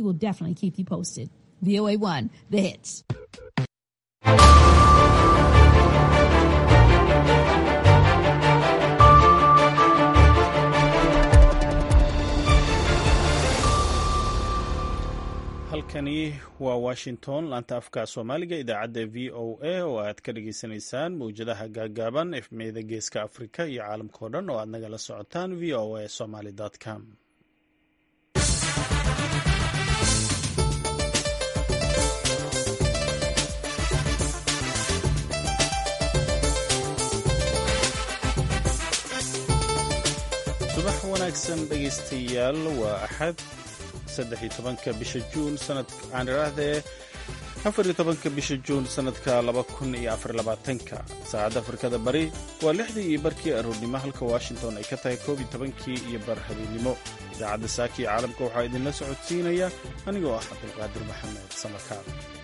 will definitely keep you posted. VOA1, the hits. halkani waa washington laanta afka soomaaliga idaacadda v o a oo aad ka dhagaysanaysaan mawjadaha gaagaaban efmeyda geeska afrika iyo caalamka oo dhan oo aad nagala socotaan v o a somaly com subax wanaagsan dhegaystayaal waa axad saddexiyo tobanka bisha juun sanad aan idhaahdee afariyo tobanka bisha juun sanadka laba kun iyo afar labaatanka saacadda afrikada bari waa lixdii iyo barkii aroornimo halka washington ay ka tahay koob iyo tobankii iyo bar habeennimo idaacadda saaki iyo caalamka waxaa idinla socodsiinaya anigoo ah cabdulqaadir maxamed samakaar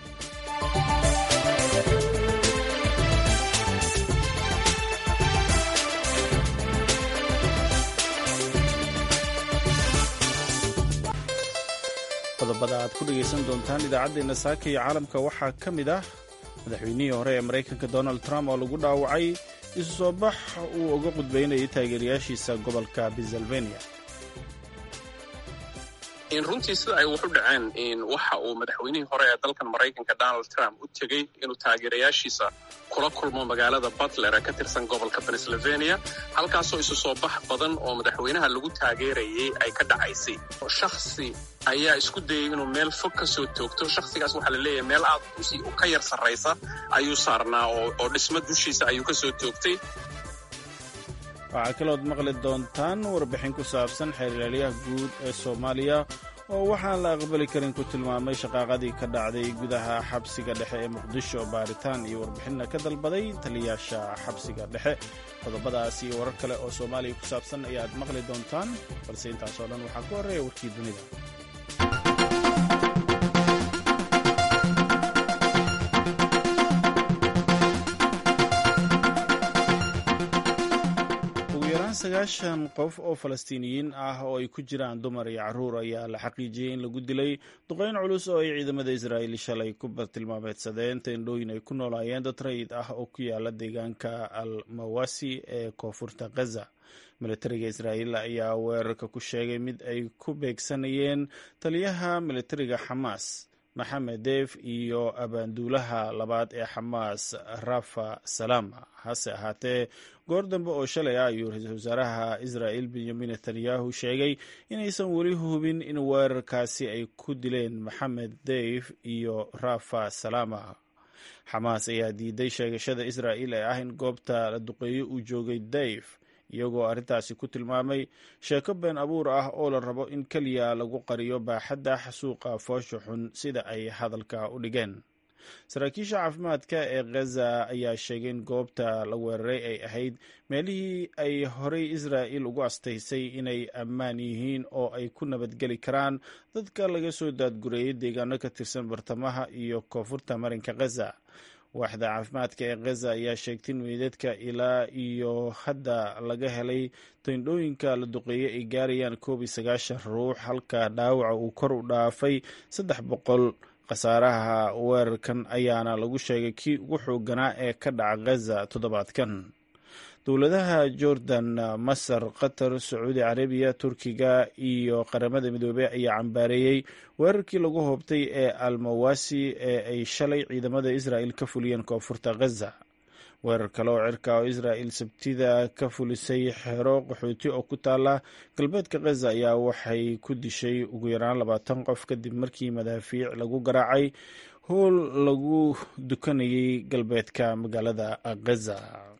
qodobada aad ku dhegaysan doontaan idaacaddeena saaka iyo caalamka waxaa ka mid ah madaxweynihii hore ee maraykanka donald trump oo lagu dhaawacay isu soo bax uu uga qudbaynayay taageerayaashiisa gobolka pennsylvania runtii sida ay wax u dhaceen waxa uu madaxweynihii hore ee dalkan maraykanka donald trump u tegey inuu taageerayaashiisa kula kulmo magaalada butler ee ka tirsan gobolka pennsylvania halkaasoo isu soo bax badan oo madaxweynaha lagu taageerayay ay ka dhacaysay shakhsi ayaa isku dayay inuu meel fog ka soo toogto shakhsigaas waxaa la leeyahay meel aad ka yar sarraysa ayuu saarnaa oo dhismo dushiisa ayuu ka soo toogtay waxaa kalood maqli doontaan warbixin ku saabsan xeerlaaliyaha guud ee soomaaliya oo waxaan la aqbali karin ku tilmaamay shaqaaqadii ka dhacday gudaha xabsiga dhexe ee muqdisho baaritaan iyo warbixinna ka dalbaday taliyaasha xabsiga dhexe qodobadaas iyo warar kale oo soomaaliya ku saabsan ayaad maqli doontaan balse intaasoo dhan waxaa ku horreeya warkii dunida sagaashan qof oo falastiiniyiin ah oo ay ku jiraan dumar iyo carruur ayaa la xaqiijiyey in lagu dilay duqayn culus oo ay ciidamada israa'iil shalay ku bartilmaameedsadeen teendhooyin ay ku noolaayeen dad rayid ah oo ku yaala deegaanka al mawasi ee koonfurta gaza militariga israa'iil ayaa weerarka ku sheegay mid ay ku beegsanayeen taliyaha militariga xamaas maxamed deef iyo abaanduulaha labaad ee xamaas rafa salama hase ahaatee goor dambe oo shalay ah ayuu ra-iisul wasaaraha israa'il benyamin netanyahu sheegay inaysan weli hubin in weerarkaasi ay ku dileen maxamed deif iyo rafa salama xamaas ayaa diiday sheegashada israa'iil ee ah in goobta la duqeeyo uu joogay deif iyagoo arrintaasi ku tilmaamay sheeko been abuur ah oo la rabo in keliya lagu qariyo baaxadda xasuuqa foosha xun sida ay hadalka u dhigeen saraakiisha caafimaadka ee khaza ayaa sheegay in goobta la weeraray ay ahayd meelihii ay horey israa'il ugu astaysay inay ammaan yihiin oo ay ku nabadgeli karaan dadka laga soo daadgureeyay deegaano ka tirsan bartamaha iyo koonfurta marinka khaza waaxda caafimaadka ee khaza ayaa sheegtay in meydadka ilaa iyo hadda laga helay tayndhooyinka la duqeeyey ay gaarayaan koob iyo sagaashan ruux halka dhaawaca uu kor u dhaafay saddex boqol khasaaraha weerarkan ayaana lagu sheegay kii ugu xooganaa ee ka dhaca khaza toddobaadkan dowladaha jordan masar qatar sacuudi carabiya turkiga iyo qaramada midoobey ayaa cambaareeyey weerarkii lagu hoobtay ee almawasi ee ay shalay ciidamada israa'il ka fuliyeen koonfurta khaza weerar kale oo cirka oo israa'il sabtida ka fulisay xero qaxooti oo ku taala galbeedka khaza ayaa waxay ku dishay ugu yaraan labaatan qof kadib markii madaafiic lagu garaacay howl lagu dukanayay galbeedka magaalada khaza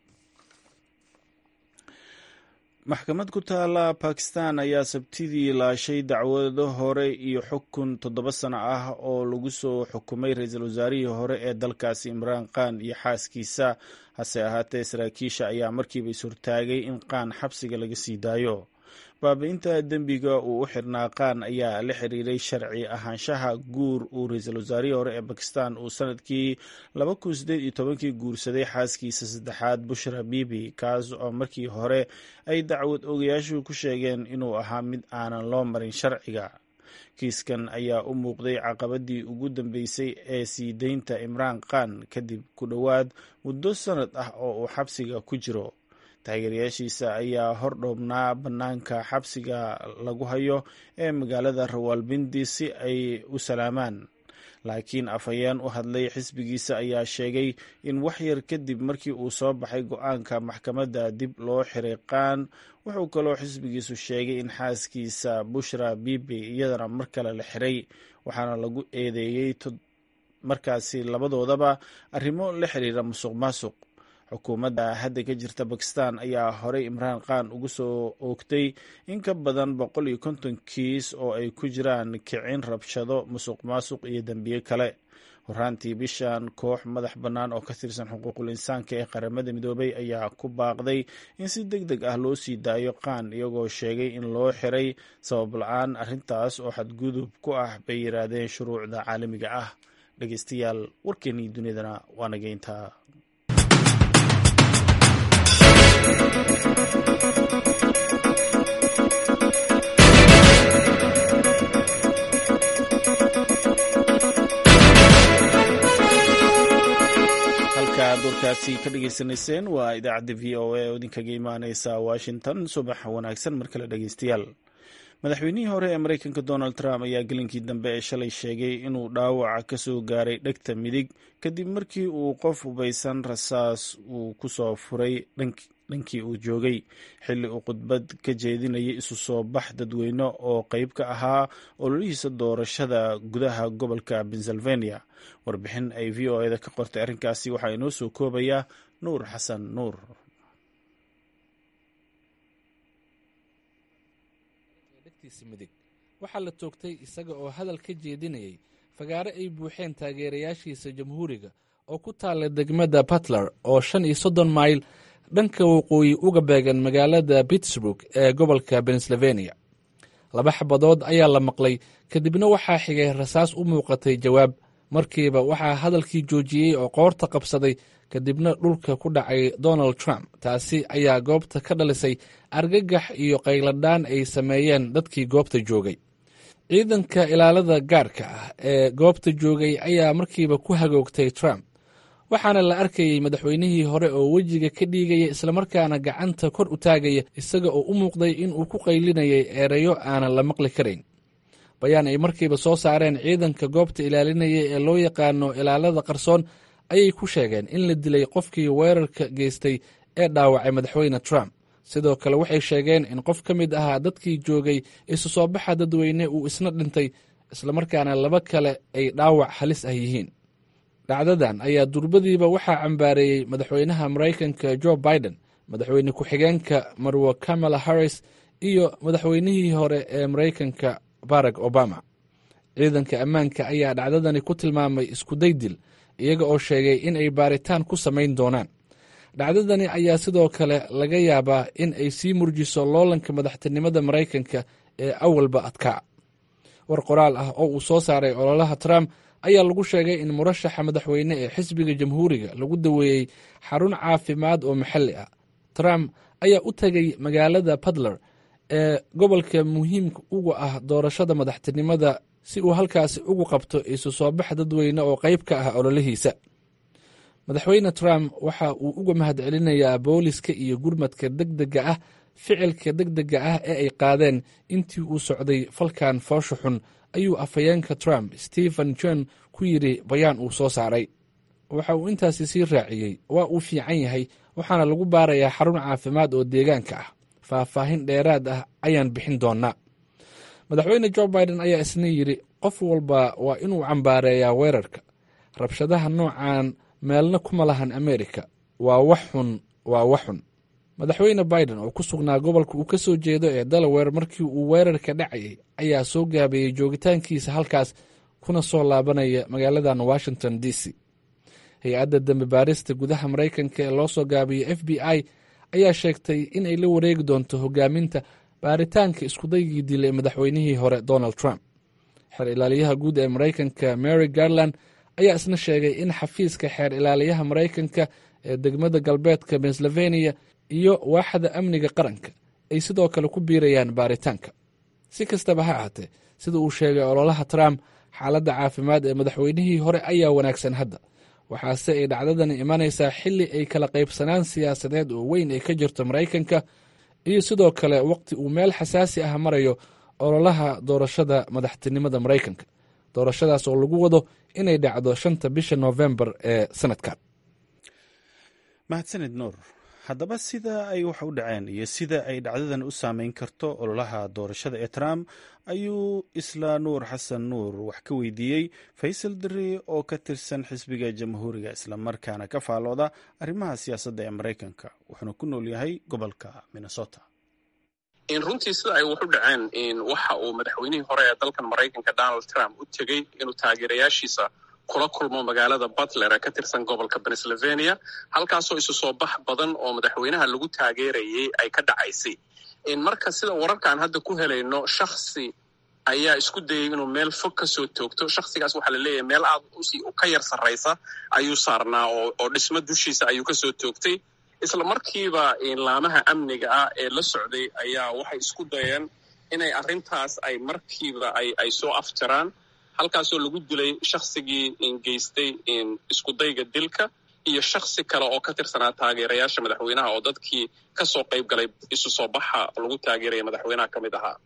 maxkamad ku taala bakistan ayaa sabtidii laashay dacwado hore iyo xukun toddoba sano ah oo lagu soo xukumay ra-iisul wasaarihii hore ee dalkaasi imraan khan iyo xaaskiisa hase ahaatee saraakiisha ayaa markiiba is-hortaagay in qaan xabsiga laga sii daayo baabi-inta dembiga uu u xirnaa qaan ayaa la xiriiray sharci ahaanshaha guur uu ra-iisul wasaarihii hore ee bakistan uu sanadkii laba kun sideed iyo tobankii guursaday xaaskiisa saddexaad bushra bibi kaas oo markii hore ay dacwad ogayaashu ku sheegeen inuu ahaa mid aanan loo marin sharciga kiiskan ayaa u muuqday caqabadii ugu dambeysay ee sii deynta imraan khan kadib ku dhowaad muddo sannad ah oo uu xabsiga ku jiro taageerayaashiisa ayaa hordhoobnaa bannaanka xabsiga lagu hayo ee magaalada rawalbindi si ay u salaamaan laakiin afhayeen u hadlay xisbigiisa ayaa sheegay in wax yar kadib markii uu soo baxay go-aanka maxkamadda dib loo xiray qaan wuxuu kaloo xisbigiisu sheegay in xaaskiisa bushra bibi iyadana mar kale la xiray waxaana lagu eedeeyey markaasi labadoodaba arrimo la xiriira musuq maasuq xukuumadda hadda ka jirta bakistan ayaa horey imraan khan ugu soo oogtay in ka badan boqol iyo konton kiis oo ay ku jiraan kicin rabshado musuq maasuq iyo dembiye kale horaantii bishan koox madax bannaan oo ka tirsan xuquuqul insaanka ee qaramada midoobay ayaa ku baaqday in si deg deg ah loo sii daayo khan iyagoo sheegay in loo xiray sabab la-aan arrintaas oo xadgudub ku ah bay yiraahdeen shuruucda caalamiga ah dhegeystayaal warkeenii dunidana waa nageyntaa halkaad warkaasi ka dhageysanayseen waa idaacadda v o a oo idinkaga imaaneysa washington subax wanaagsan mar kale dhegeystayaal madaxweynihii hore ee mareykanka donald trump ayaa gelinkii dambe ee shalay sheegay inuu dhaawaca ka soo gaaray dhegta midig kadib markii uu qof hubaysan rasaas uu ku soo furay dhankii uu joogay xilli uu khudbad ka jeedinayay isu soo bax dadweyne oo qeyb ka ahaa ololihiisa doorashada gudaha gobolka pennsylvania warbixin ay v o eda ka qortay arrinkaasi waxaa inoo soo koobayaa nuur xasan nuur midig waxaa la toogtay isaga oo hadal ka jeedinayay fagaare ay buuxeen taageerayaashiisa jamhuuriga oo ku taalla degmada batler oo shan iyo soddon mayl dhanka waqooyi uga beegan magaalada pittsburg ee gobolka pennsylvania laba xabadood ayaa la maqlay kadibna waxaa xigay rasaas u muuqatay jawaab markiiba waxaa hadalkii joojiyey oo qoorta qabsaday kadibna dhulka ku dhacay donald trump taasi ayaa goobta ka dhalisay argagax iyo qayladhaan ay sameeyeen dadkii goobta joogay ciidanka ilaalada gaarka ah ee goobta joogay ayaa markiiba ku hagoogtay trump waxaana la arkayey madaxweynihii hore oo wejiga ka dhiigaya islamarkaana gacanta kor u taagaya isaga oo u muuqday inuu ku qaylinayay ereyo aanan la maqli karayn bayaan ay markiiba soo saareen ciidanka goobta ilaalinaya ee loo yaqaano ilaalada qarsoon ayay ku sheegeen in la dilay qofkii weerarka geystay ee dhaawacay madaxweyne trump sidoo kale waxay sheegeen in qof ka mid ahaa dadkii joogay isu soo baxa dadweyne uu isna dhintay islamarkaana laba kale ay dhaawac halis ah yihiin dhacdadan ayaa durbadiiba waxaa cambaareeyey madaxweynaha maraykanka jo biden madaxweyne ku-xigeenka marwo kamala harris iyo madaxweynihii hore ee maraykanka barack obama ciidanka ammaanka ayaa dhacdadani ku tilmaamay iskuday dil iyaga oo sheegay in ay baaritaan ku samayn doonaan dhacdadani ayaa sidoo kale laga yaabaa in ay sii murjiso loolanka madaxtinimada maraykanka ee awalba adkaa war qoraal ah oo uu soo saaray ololaha trump ayaa lagu sheegay in murashaxa madaxweyne ee xisbiga jamhuuriga lagu daweeyey xarun caafimaad oo maxalli ah trump ayaa u tegay magaalada puntler ee gobolka muhiimka uga ah doorashada madaxtinimada si uu halkaasi ugu qabto isu soo bax dadweyne oo qayb ka ah ololihiisa madaxweyne trump waxa uu uga mahad celinayaa booliska iyo gurmadka deg dega ah ficilka deg dega ah ee ay qaadeen intii uu socday falkan foosha xun ayuu afhayeenka trump stephen john ku yidhi bayaan uu soo saaray waxa uu intaasi sii raaciyey waa uu fiican yahay waxaana lagu baarayaa xarun caafimaad oo deegaanka ah faahfaahin dheeraad ah ayaan bixin doonaa madaxweyne jo biden ayaa isna yidhi qof walba waa inuu cambaareeyaa weerarka rabshadaha noocan meelna kuma lahan amerika waa wax xun waa wax xun madaxweyne biden oo ku sugnaa gobolka uu ka soo jeedo ee delaware markii uu weerarka dhacayay ayaa soo gaabeeyey joogitaankiisa halkaas kuna soo laabanaya magaaladan washington d c hay-adda dembi baarista gudaha maraykanka ee loo soo gaabiyey f b i ayaa sheegtay in ay la wareegi doonto hogaaminta baaritaanka iskudaygii dilay madaxweynihii hore donald trump xeer ilaaliyaha guud ee maraykanka mary garland ayaa isna sheegay in xafiiska xeer ilaaliyaha maraykanka ee degmada galbeedka pennsylvania iyo waaxda amniga qaranka ay sidoo kale ku biirayaan baaritaanka si kastaba ha ahaatee sida uu sheegay ololaha trump xaaladda caafimaad ee madaxweynihii hore ayaa wanaagsan hadda waxaase ay dhacdadani imanaysaa xilli ay kala qaybsanaan siyaasadeed oo weyn ay ka jirto maraykanka iyo sidoo kale waqti uu meel xasaasi ah marayo ololaha doorashada madaxtinimada maraykanka doorashadaas oo lagu wado inay dhacdo shanta bisha noofembar ee sanadkan mahadsanid nuur haddaba sida ay wax u dhaceen iyo sida ay dhacdadan u saameyn karto ololaha doorashada ee trump ayuu isla nuur xasan nuur wax ka weydiiyey faysal dare oo ka tirsan xisbiga jamhuuriga islamarkaana ka faalooda arrimaha siyaasadda ee maraykanka wuxuuna ku nool yahay gobolka minnesota runtii sida ay wax u dhaceen waxa uu madaxweynihii hore ee dalkan maraykanka donald trump u tegey inuu taageerayaashiisa kula kulmo magaalada butler ee ka tirsan gobolka pennsylvania halkaasoo isu soo bax badan oo madaxweynaha lagu taageerayay ay ka dhacaysay marka sida wararkaan hadda ku helayno shaksi ayaa isku dayay inuu meel fog ka soo toogto shaksigaas waxaa la leeyahay meel aad ka yar sarraysa ayuu saarnaa oo dhismo dushiisa ayuu kasoo toogtay isla markiiba laamaha amniga ah ee la socday ayaa waxay isku dayeen inay arrintaas ay markiiba ay soo afjaraan halkaasoo lagu dilay shaksigii geystay iskudayga dilka iyo shaksi kale oo ka tirsanaa taageerayaasha madaxweynaha oo dadkii kasoo qayb galay isu soo baxa lagu taageeraya madaxweynaha ka mid ahaa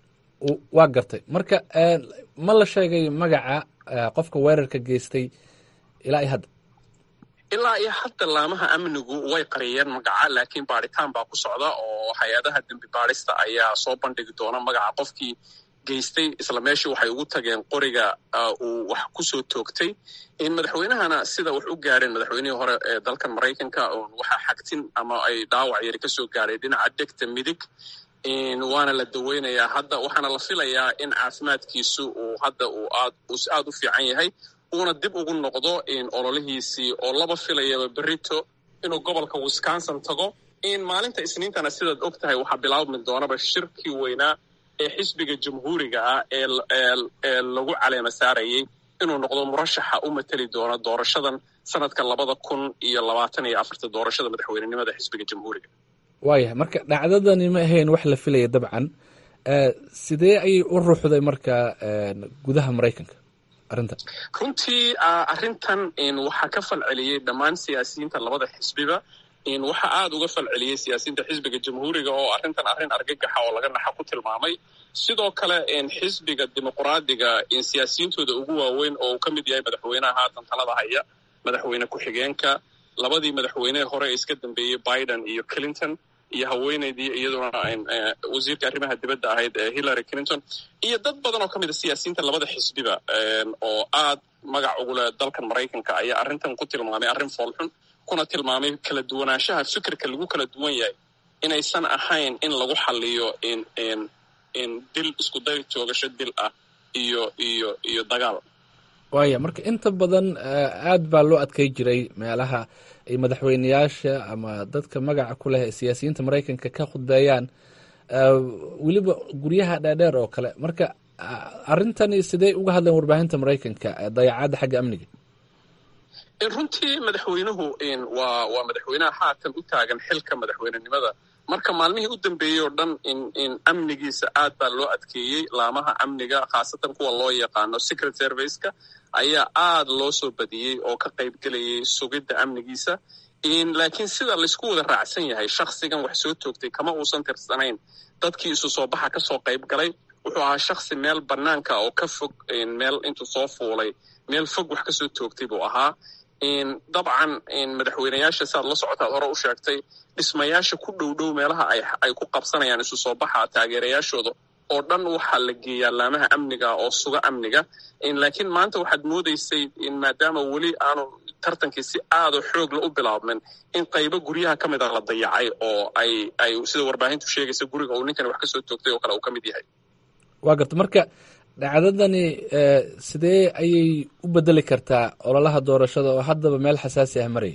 waa gartay marka ma la sheegay magaca qofka weerarka geystay ilaa iyo hadda ilaa iyo hadda laamaha amnigu way qariyeen magaca laakiin baadhitaan baa ku socda oo hay-adaha dembi baadhista ayaa soo bandhigi doona magaca qofkii geystay isla meeshii waxay ugu tageen qoriga uu wax kusoo toogtay madaxweynahana sida wax u gaadheen madaxweynihii hore ee dalkan maraykanka waxaa xagtin ama ay dhaawac yari kasoo gaadhay dhinaca degta midig waana la daweynayaa hadda waxaana la filayaa in caafimaadkiisu uu hadda uu aad aad u fiican yahay uuna dib ugu noqdo ololihiisii oo laba filayaba berito inuu gobolka wisconsin tago maalinta isniintana sidaad og tahay waxaa bilaabmi doonaba shirkii weynaa ee xisbiga jamhuuriga ah ee lagu caleema saarayay inuu noqdo murashaxa u mateli doona doorashadan sanadka labada kun iyo labaatan iyo afarta doorashada madaxweynenimada xisbiga jamhuuriga waayahay marka dhacdadani ma ahayn wax la filaya dabcan sidee ayay u ruuxday marka gudaha maraykanka arrintan runtii arrintan waxaa ka falceliyey dhammaan siyaasiyiinta labada xisbiba waxaa aada uga falceliyey siyaasiyiinta xisbiga jamhuuriga oo arrintan arrin argagaxa oo laga naxa ku tilmaamay sidoo kale xisbiga dimuqraadiga siyaasiyiintooda ugu waaweyn oo uu ka mid yahay madaxweynaha haatan talada haya madaxweyne ku-xigeenka labadii madaxweynehe hore ee iska dambeeyey biden iyo clinton iyo haweeneydii iyaduna wasiirka arrimaha dibadda ahayd ee hillary clinton iyo dad badan oo ka mid a siyaasiyiinta labada xisbiba oo aad magac ugu leh dalkan maraykanka ayaa arrintan ku tilmaamay arrin foolxun kuna tilmaamay kala duwanaanshaha fikirka lagu kala duwan yahay inaysan ahayn in lagu xaliyo dil iskuday toogasho dil ah iyo iyo iyo dagaal waaya marka inta badan aad baa loo adkay jiray meelaha ay madaxweyneyaasha ama dadka magaca ku leh siyaasiyiinta maraykanka ka khudbeeyaan weliba guryaha dheerdheer oo kale marka arrintani sidee uga hadleen warbaahinta maraykanka dayacaadda xagga amniga runtii madaxweynuhu waa waa madaxweynaha haatan u taagan xilka madaxweynenimada marka maalmihii u dambeeyey oo dhan in amnigiisa aad baa loo adkeeyey laamaha amniga khaasatan kuwa loo yaqaano secret serviceka ayaa aad loo soo badiyey oo ka qayb gelayay sugidda amnigiisa laakiin sida laysku wada raacsan yahay shaksigan wax soo toogtay kama uusan tirsanayn dadkii isu soo baxa kasoo qayb galay wuxuu ahaa shaksi meel banaanka oo ka fog meel intuu soo fuulay meel fog wax kasoo toogtay buu ahaa dabcan madaxweyneyaasha siaad la socotaad hore u sheegtay dhismayaasha ku dhow dhow meelaha ay ku qabsanayaan isu soo baxa taageerayaashooda oo dhan waxaa la geeyaa laamaha amniga oo suga amniga laakiin maanta waxaad moodaysay maadaama weli aanu tartankii si aadoo xoogla u bilaabmin in qaybo guryaha ka mid a la dayacay oo ay ay sida warbaahintu sheegaysa guriga uu ninkani wax kasoo toogtay oo kale uu ka mid yahay waa garta marka dhacdadani sidee ayay u bedeli kartaa ololaha doorashada oo haddaba meel xasaasi ah maraya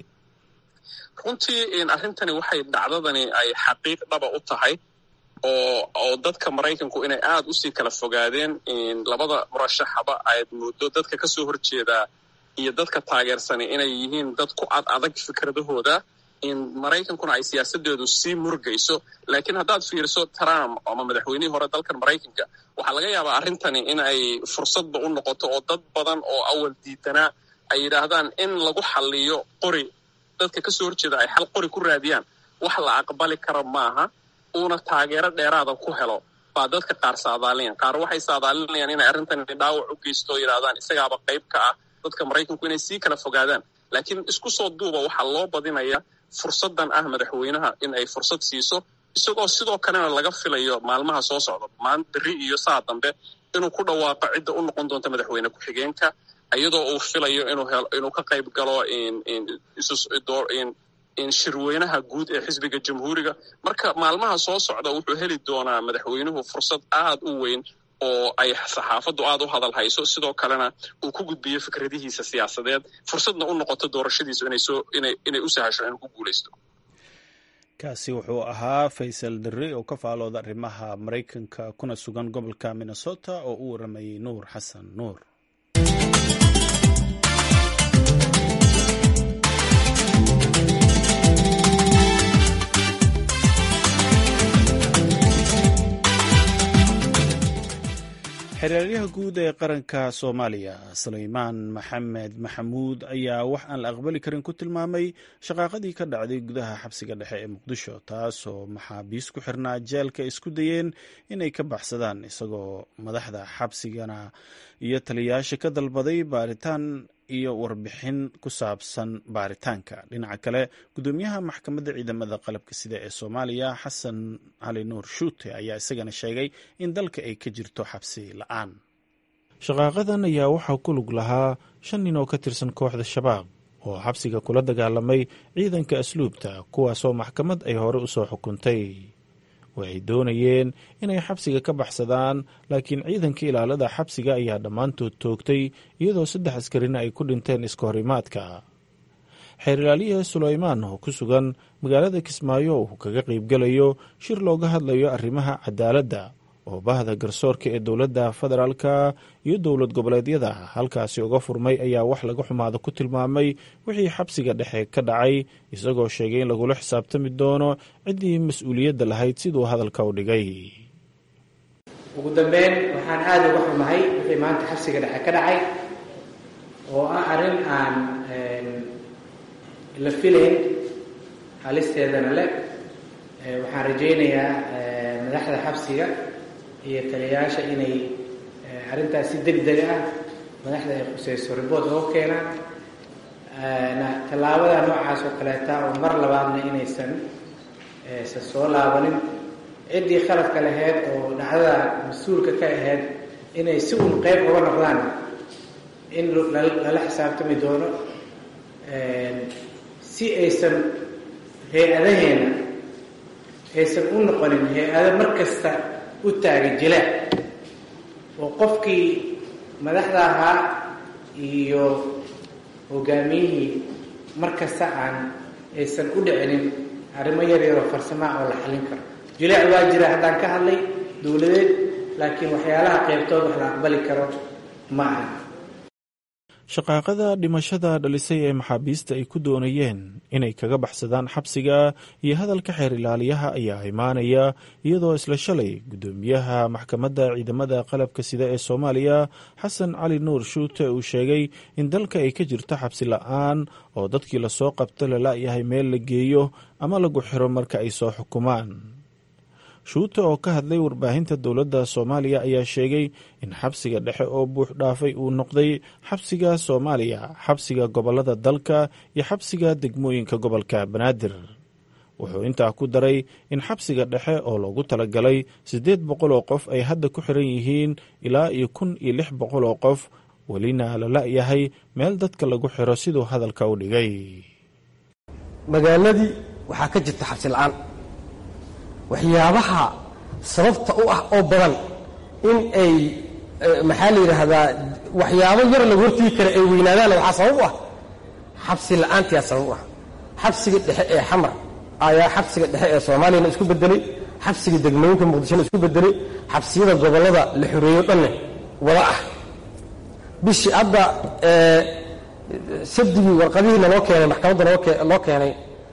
runtii arrintani waxay dhacdadani ay xaqiiq dhaba u tahay oo oo dadka maraykanku inay aada usii kala fogaadeen labada murashaxaba aad moodo dadka kasoo horjeedaa iyo dadka taageersani inay yihiin dad ku ad adag fikradahooda in maraykankuna ay siyaasadeedu sii murgayso laakiin haddaad fiiriso trump ama madaxweynihii hore dalkan maraykanka waxaa laga yaabaa arrintani in ay fursadba u noqoto oo dad badan oo awal diidanaa ay yidhaahdaan in lagu xalliyo qori dadka ka soo horjeeda ay xal qori ku raadiyaan wax la aqbali kara maaha uuna taageero dheeraada ku helo baa dadka qaar saadaalinayaan qaar waxay saadaalinayaan inay arrintani dhaawac u geysto oo yidhahdaan isagaaba qayb ka ah dadka maraykanku inay sii kala fogaadaan laakiin isku soo duuba waxaa loo badinaya fursaddan ah madaxweynaha in ay fursad siiso isagoo sidoo kalena laga filayo maalmaha soo socda maan beri iyo saa dambe inuu ku dhawaaqo cidda u noqon doonta madaxweyne ku-xigeenka iyadoo uu filayo inuu ka qayb galo in shirweynaha guud ee xisbiga jamhuuriga marka maalmaha soo socda wuxuu heli doonaa madaxweynuhu fursad aad u weyn oo ay saxaafaddu aad u hadal hayso sidoo kalena uu ku gudbiyo fikradihiisa siyaasadeed fursadna u noqoto doorashadiisu inay u sahasho inuu ku guulaysto kaasi wuxuu ahaa faysal darre oo ka faalooda arrimaha maraykanka kuna sugan gobolka minnesota oo u waramayay nuur xasan nuur xeraalyaha guud ee qaranka soomaaliya sulaymaan maxamed maxamuud ayaa wax aan la aqbali karin ku tilmaamay shaqaaqadii ka dhacday gudaha xabsiga dhexe ee muqdisho taasoo maxaabiis ku xirnaa jeelka isku dayeen inay ka baxsadaan isagoo madaxda xabsigana iyo taliyayaasha ka dalbaday baaritaan iyo warbixin ku saabsan baaritaanka dhinaca kale gudoomiyaha maxkamadda ciidamada qalabka sida ee soomaaliya xasan cali nuur shuute ayaa isagana sheegay in dalka ay ka jirto xabsi la-aan shaqaaqadan ayaa waxaa ku lug lahaa shan nin oo ka tirsan kooxda shabaab oo xabsiga kula dagaalamay ciidanka asluubta kuwaasoo maxkamad ay hore u soo xukuntay waxay doonayeen inay xabsiga ka baxsadaan laakiin ciidanka ilaalada xabsiga ayaa dhammaantood toogtay iyadoo saddex askarina ay ku dhinteen iska horimaadka xeerlaaliya sulaymaan oo ku sugan magaalada kismaayo uu kaga qaybgalayo shir looga hadlayo arrimaha cadaaladda oo bahda garsoorka ee dowladda federaalka iyo dowlad goboleedyada halkaasi uga furmay ayaa wax laga xumaada ku tilmaamay wixii xabsiga dhexe ka dhacay isagoo sheegay in lagula xisaabtami doono ciddii mas-uuliyadda lahayd siduu hadalka u dhigay ugu dambeyn waxaan aada uga xumahay wixii maanta xabsiga dhexe ka dhacay oo ah arrin aan la filayn halisteedana le waxaan rajaynayaa madaxda xabsiga iyo taliyayaasha inay arrintaas si deg deg ah madaxda ay khuseyso riboort oo keenaan tallaabada noocaas oo kaleeta oo mar labaadna inaysan san soo laabanin ciddii khaladka lahayd oo dhacdada mas-uulka ka ahayd inay si uun qeyb uga noqdaan in lala xisaabtami doono si aysan hay-adaheena aysan u noqonin hay-ado mar kasta u taagan jilaac oo qofkii madaxda ahaa iyo hogaamiyihii mar kasta aan aysan u dhicinin arrimo yar yaroo farsamaa oo la xallin karo jilaac waa jira haddaan ka hadlay dowladeed laakiin waxyaalaha qeybtood wax la aqbali karo ma aha shaqaaqada dhimashada dhalisay ee maxaabiista ay ku doonayeen inay kaga baxsadaan xabsiga iyo hadalka xeer ilaaliyaha ayaa imaanaya iyadoo isla shalay guddoomiyaha maxkamadda ciidamada qalabka sida ee soomaaliya xasan cali nuur shuute uu sheegay in dalka ay ka jirto xabsi la-aan oo dadkii lasoo qabta lala-yahay meel la geeyo ama lagu xiro marka ay soo xukumaan shuute oo ka hadlay warbaahinta dowladda soomaaliya ayaa sheegay in xabsiga dhexe oo buux dhaafay uu noqday xabsiga soomaaliya xabsiga gobolada dalka iyo xabsiga degmooyinka gobolka banaadir wuxuu intaa ku daray in xabsiga dhexe oo loogu talagalay siddeed boqol oo qof ay hadda ku xiran yihiin ilaa iyo kun iyo lix boqol oo qof welina la la-yahay meel dadka lagu xiro siduu hadalka u dhigay magaaladii waxaa ka jirta xabsi la-aan waxyaabaha sababta u ah oo badan in ay maxaa la yidhaahdaa waxyaabo yar lagu hortigi kara ay weynaadaanna waxaa sabab u ah xabsi la-aantiyaa sabab u ah xabsiga dhexe ee xamar ayaa xabsiga dhexe ee soomaaliyana isku bedelay xabsiga degmooyinka muqdishona isku bedelay xabsiyada gobollada la xoreeyo dhanne wada ah bishii hadda sabdigii warqadihii naloo keenay maxkamadda loo keenay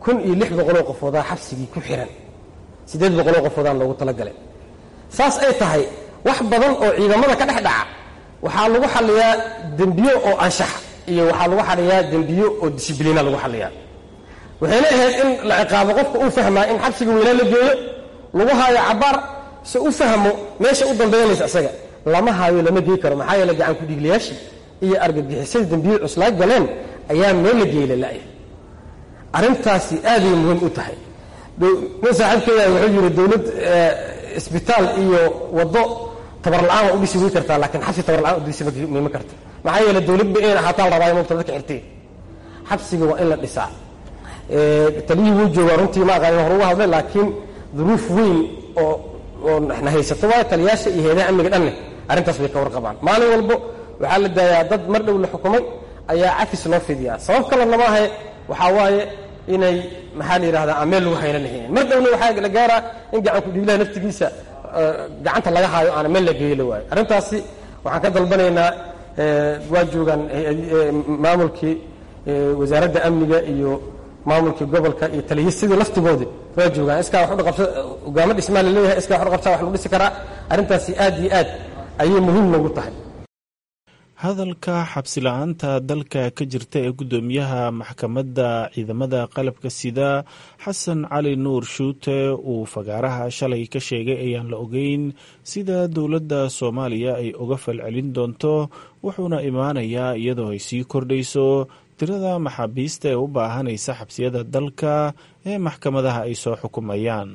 kun iyo lix boqoloo qofoodaa xabsigii ku xihan siddeed boqoloo qofoodaan loogu talagalay saas ay tahay wax badan oo ciidamada ka dhex dhaca waxaa lagu xalliyaa dembiyo oo anshaxa iyo waxaa lagu xalliyaa dembiyo oo disibliina lagu xalliyaa waxayna ahayd in la ciqaabo qofka uu fahmaa in xabsiga weynaa la geeyo lagu haayo cabaar se u fahmo meesha u dambaynaysa isaga lama haayo lama gey karo maxaa yeele gacan ku-dhiiglayaashii iyo argagixisada dembiyo cuslaa galeen ayaa meel la geeyey lala'ya arrintaasi aaday muhiim u tahay nin saaxiibkeeda wuxuu yidhi dowlad isbitaal iyo waddo tabarla'aan waa u dhisi wey kartaa laakiin xabsi tabarla'aan u dhisi mima karta maxaa yeele dowladba inayn ahaataan rabaa inuu dadka xirtay xabsiga waa in la dhisaa taliyihii wuu joogaa runtii ma aqaan hor uga hadlay laakiin duruuf weyn oo oo na haysato waayo taliyaasha iyo heedaha amniga dhanne arrintaas bay ka warqabaan maalin walbo waxaa la daayaa dad mar dhow la xukumay ayaa cafis loo fidiyaa sabab kalena maahe waxaa waaye inay maxaa la yidhahdaa ameel lagu hayna lahayn mar dhowna waxaa la gaaraa in gacan ku-dhiiglaha naftigiisa gacanta laga haayo aana meel la geeyo la waayo arrintaasi waxaan ka dalbanaynaa waa joogaan maamulkii wasaaradda amniga iyo maamulkii gobolka iyo taliyasidii laftigoodii waa joogaan iskaa wax udhaqabsa hogaamo dhismaa la leeyahay iskaa wax udhaqabsaa wax lagu dhisi karaa arrintaasi aad iyo aad ayay muhiim noogu tahay hadalka xabsi la-aanta dalka ka jirta ee guddoomiyaha maxkamadda ciidamada qalabka sida xasan cali nuur shuute uu fagaaraha shalay ka sheegay ayaan la ogeyn sida dowladda soomaaliya ay uga falcelin doonto wuxuuna imaanayaa iyadoo ay sii kordhayso tirada maxaabiista ee u baahanaysa xabsiyada dalka ee maxkamadaha ay soo xukumayaan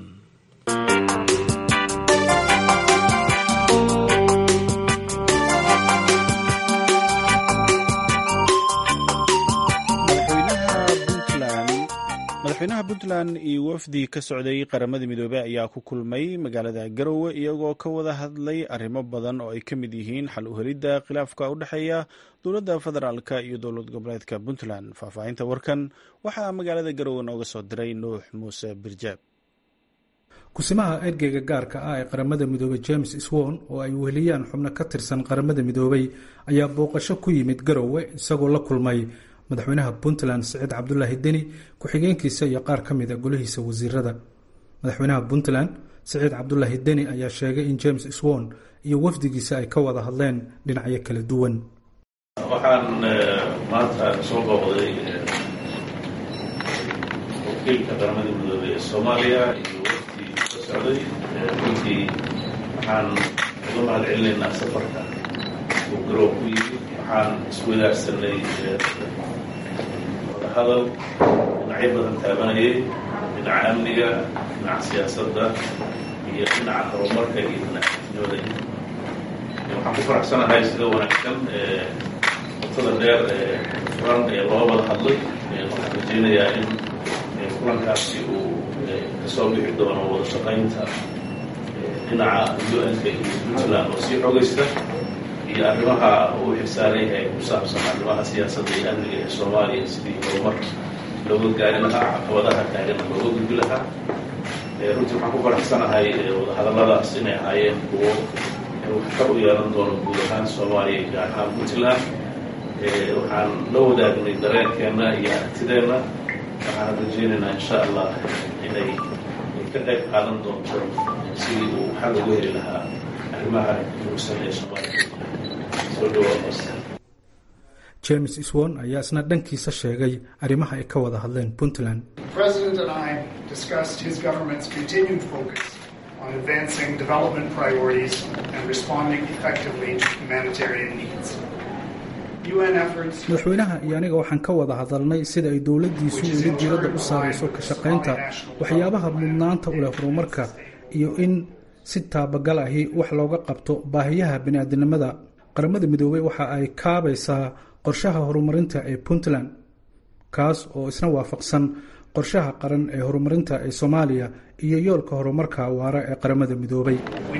madaxweynaha puntland iyo wafdi ka socday qaramada midoobey ayaa ku kulmay magaalada garowe iyagoo ka wada hadlay arrimo badan oo ay ka mid yihiin xal u helidda khilaafka u dhexeeya dowladda federaalka iyo dowlad goboleedka puntland faahfaahinta warkan waxaa magaalada garowe nooga soo diray nuux muuse birjaab kusimaha ergeyga gaarka ah ee qaramada midoobey james swon oo ay weheliyaan xubno ka tirsan qaramada midoobey ayaa booqasho ku yimid garowe isagoo la kulmay madaxweynaha puntland siciid cabdulaahi deni ku-xigeenkiisa iyo qaar ka mida golihiisa wasiirada madaxweynaha puntland siciid cabdulaahi deni ayaa sheegay in james swon iyo wafdigiisa ay ka wada hadleen dhinacyo kala duwan waxaan maanta soo booqday wakiilka qaramada midoobey ee soomaaliya iyo wafdi ka socday runtii waxaan uga mahad celinaynaa safarka uu garoow ku yimid waxaan iswadaarsanay hadal dhinacyo badan taabanayay dhinaca amniga dhinaca siyaasadda iyo dhinaca horumarka iyo dhinaca nabada waxaan ku faraxsanahay sida wanaagsan watada dheer ee furan ee loo wada hadlay waxaan rajaynayaa in kulankaasi uu kasoo bixi doono wada shaqaynta dhinaca u-nka iyo puntland oo sii xogaysta iyo arrimaha uu xilsaaran yahay ku saabsan arrimaha siyaasadda iyo amniga ee soomaaliya sidii horumar looga gaari lahaa caqabadaha taagana looga gudbi lahaa runtii waxaan ku faraxsanahay wadahadalladaas inay ahaayeen kuwo waxtar u yeelan doono guud ahaan soomaaliya gaar ahaan puntland waxaan la wadaagnay dareenkeenna iyo aragtideenna waxaan rajaynaynaa insha allah inay ka qayb qaadan doonto sidii uu xal uga heli lahaa arrimaha muugsan ee soomaaliya james swon ayaa isna dhankiisa sheegay arrimaha ay ka wada hadleen puntland on advancing development priorities and responding effectively to humanitarian needs. madaxweynaha iyo aniga waxaan ka wada hadalnay sida ay dowladdiisu weli diiradda u saarayso ka shaqaynta waxyaabaha mudnaanta u leh horumarka iyo in si taabagal ahi wax looga qabto baahiyaha bini'aadinimada qaramada midoobey waxa ay kaabaysaa qorshaha horumarinta ee puntland kaas oo isna waafaqsan qorshaha qaran ee horumarinta ee soomaaliya iyo yoolka horumarka waara ee qaramada midoobay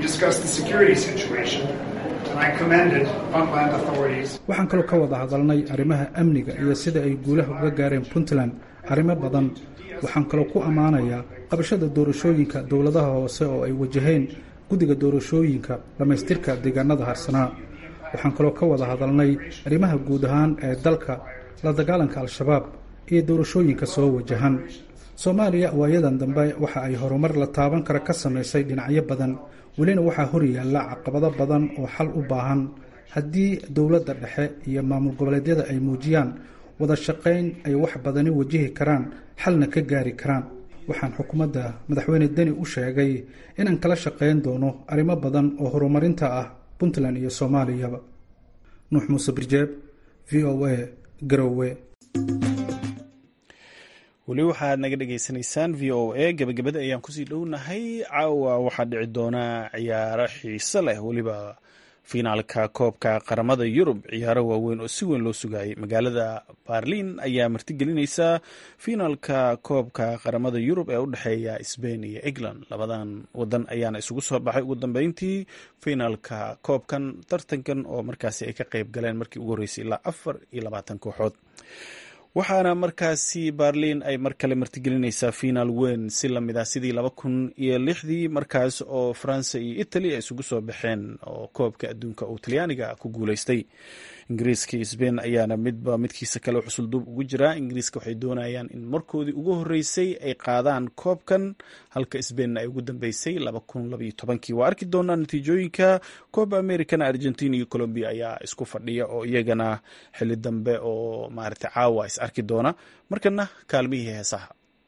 waxaan kaloo ka wada hadalnay arrimaha amniga iyo sida ay guulaha uga gaareen puntland arrimo badan waxaan kaloo ku ammaanayaa qabashada doorashooyinka dowladaha hoose oo ay wajaheen guddiga doorashooyinka dhammaystirka deegaanada harsanaa waxaan kaloo ka wada hadalnay arrimaha guud ahaan ee dalka la dagaalanka al-shabaab iyo doorashooyinka soo wajahan soomaaliya waayadan dambe waxa ay horumar la taaban kara ka samaysay dhinacyo badan welina waxaa horyaalla caqabado badan oo xal u baahan haddii dowladda dhexe iyo maamul goboleedyada ay muujiyaan wada shaqayn ay wax badani wajihi karaan xalna ka gaari karaan waxaan xukuumadda madaxweyne deni u sheegay inaan kala shaqayn doono arrimo badan oo horumarinta ah puntland iyo soomaaliyaba nuux muuse birjeeb v o a garowe weli waxaad naga dhagaysanaysaan v o a gebagabada ayaan kusii dhownahay caawa waxaa dhici doona ciyaaro xiise leh weliba fiinaalka koobka qaramada yurub ciyaaro waaweyn oo si weyn loo sugayay magaalada barlin ayaa martigelinaysa fiinaalka koobka qaramada yurub ee u dhexeeya sbain iyo england labadan wadan ayaana isugu soo baxay ugu dambeyntii fiinaalka koobkan tartankan oo markaasi ay ka qeyb galeen markii ugu horreysay ilaa afar iyo labaatan kooxood waxaana markaasi barlin ay mar kale martigelinaysaa finaal weyn si lamid ah sidii laba kun iyo lixdii markaas oo faransa iyo italy ay isugu soo baxeen oo koobka adduunka uu talyaaniga ku guuleystay ingiriiska iyo sbain ayaana midba midkiisa kale xusulduub ugu jiraa ingiriiska waxay doonayaan in markoodii ugu horreysay ay qaadaan koobkan halka sbainna ay ugu dambeysay laba kun labaiyo tobankii waa arki doonaa natiijooyinka kooba americana argentina iyo colombia ayaa isku fadhiya oo iyagana xili dambe oo maarata caawa is arki doona markana kaalmihii heesaha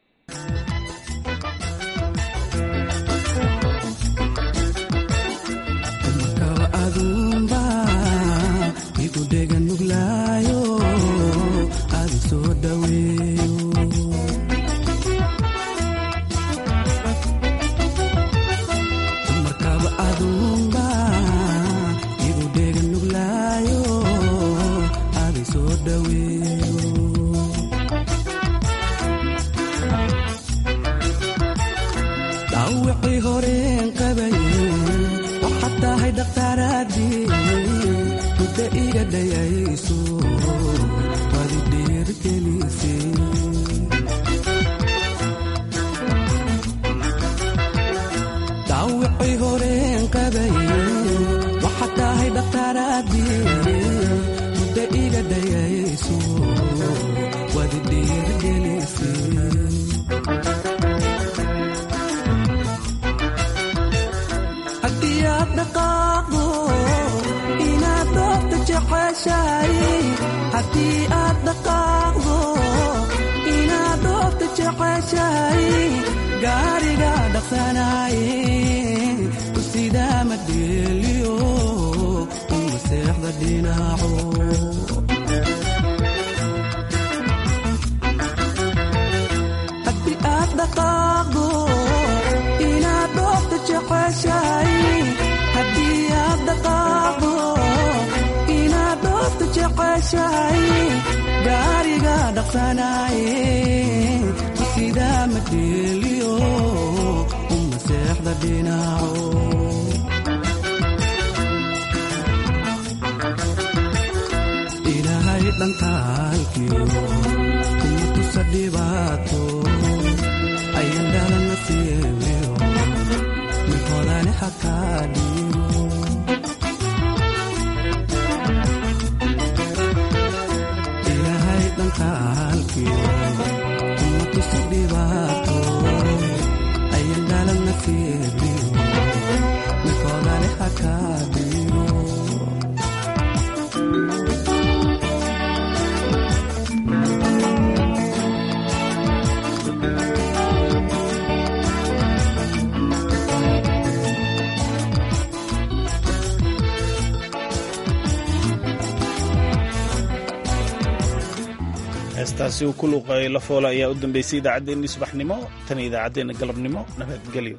heestaasi uu ku luuqay lafoola ayaa u dambeysay idaacaddeenni subaxnimo tan idaacaddeenna galabnimo nabadgelyo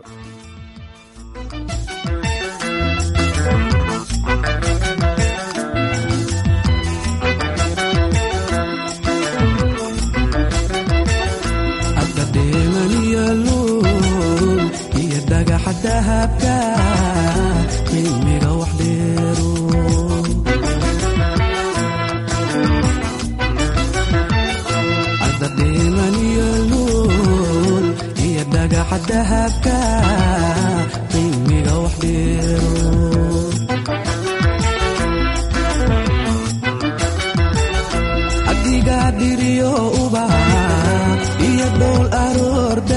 iyo dhagaxa dahabka qiimiga wax dheero dhagaxa dahabka qiimiga wax dheero adiga dhiriyo ubaha iyo iyo dhowl aroor